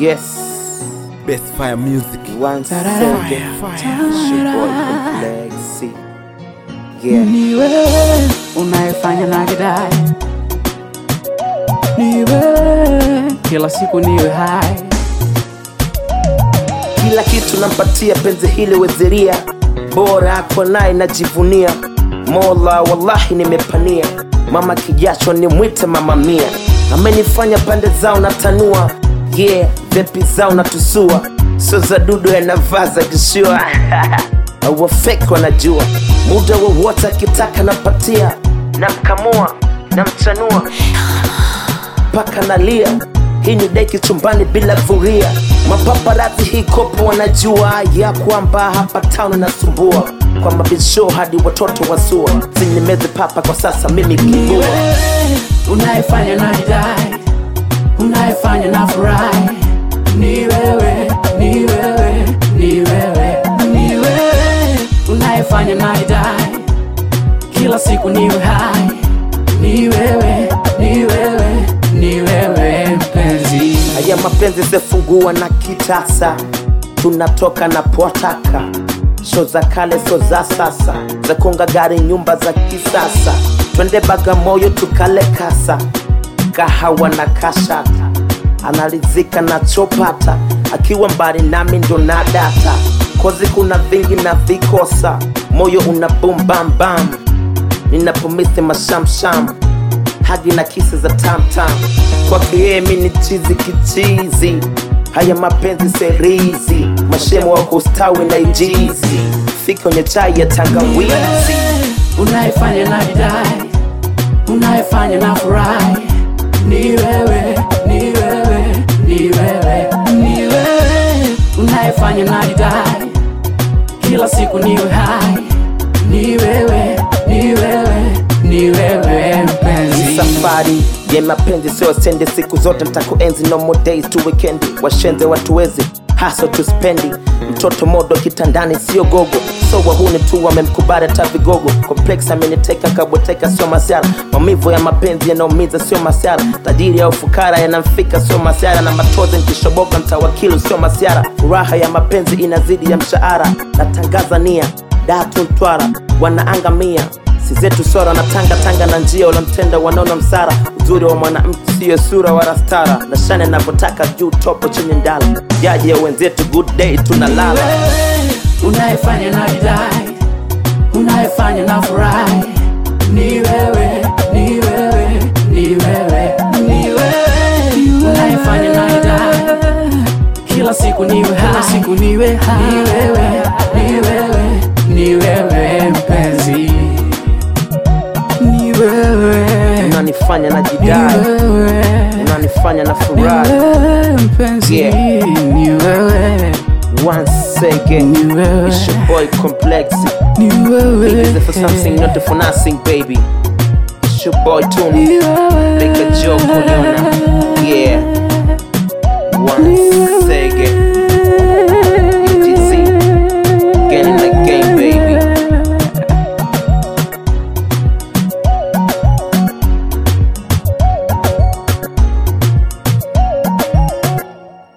Yes, Best Fire Music. once again, it's your boy Legacy. Yeah, Ni wewe unayefanya na kidai, ni wewe kila siku niwe hai, kila kitu nampatia penzi hili weziria, bora ako naye najivunia. Mola wallahi nimepania, mama kijacho nimwite mama mia, amenifanya pande zao natanua, yeah, vepi zao natusua, sio za dudu yanavaa za kishua wafeki wanajua muda wowote akitaka napatia namkamua namchanua mpaka nalia hii ni deki chumbani bila vuria mapaparazi hii kopo wanajua ya kwamba hapa town nasumbua kwa mabisho hadi watoto wasua sinimezi papa kwa sasa mimi ni kibua wewe unayefanya na kidai, unayefanya na furahi, ni wewe, ni wewe, ni wewe, ni wewe unayefanya na kidai, kila siku niwe hai, ni wewe, ni wewe, ni wewe mpenzi. haya mapenzi zefungua na kitasa tunatoka na potaka sho za kale so za sasa za konga gari nyumba za kisasa twende bagamoyo tukale kasa kahawa na kashata analizika nachopata akiwa mbali nami ndo na data kozi kuna vingi na vikosa moyo una bumbambam ninapomisi mashamsham hadi na kisi za tamtam kwake yeye mi ni chizi kichizi haya mapenzi serizi mashemo wa kustawi na ijizi fika kwenye chai ya tangawizi unayefanya na kidai, unayefanya na furahi, ni wewe, ni wewe, ni wewe, ni wewe unayefanya na kidai, kila siku niwe hai, ni wewe, ni wewe, ni wewe Hii mpenzi. safari ya mapenzi sio sende siku zote ntakuenzi no more days tu weekendi washenze watuwezi haso tuspendi mtoto modo kitandani sio gogo so wahuni tu wamemkubali hata vigogo complex ameniteka kabweteka sio masiara maumivu ya mapenzi yanaumiza sio masiara tajiri ya ufukara yanamfika sio masiara na matozi nkishoboka mtawakilu sio masiara furaha ya mapenzi inazidi ya mshahara natangaza nia datu mtwara wanaangamia si zetu sora na tanga tanga na njia ulamtenda wanaona msara uzuri wa mwanamke siyo sura wala stara na shane navyotaka juu topo chenye ndala jaji ya wenzetu good day tunalala wewe unayefanya na kidai, unayefanya na furahi, ni wewe, ni wewe, ni wewe, ni wewe unayefanya na kidai, kila siku niwe hai, siku niwe hai, ni wewe, ni wewe, ni wewe mpenzi, ni wewe, unanifanya na ni jidai wewe, unanifanya na ni furahi wewe mpenzi, Yeah. ni wewe, once again ni wewe. it's your boy complex ni wewe Is it for something not for nothing baby it's your boy Tony Ni wewe. Make a joke, Uliona. Yeah. Once again.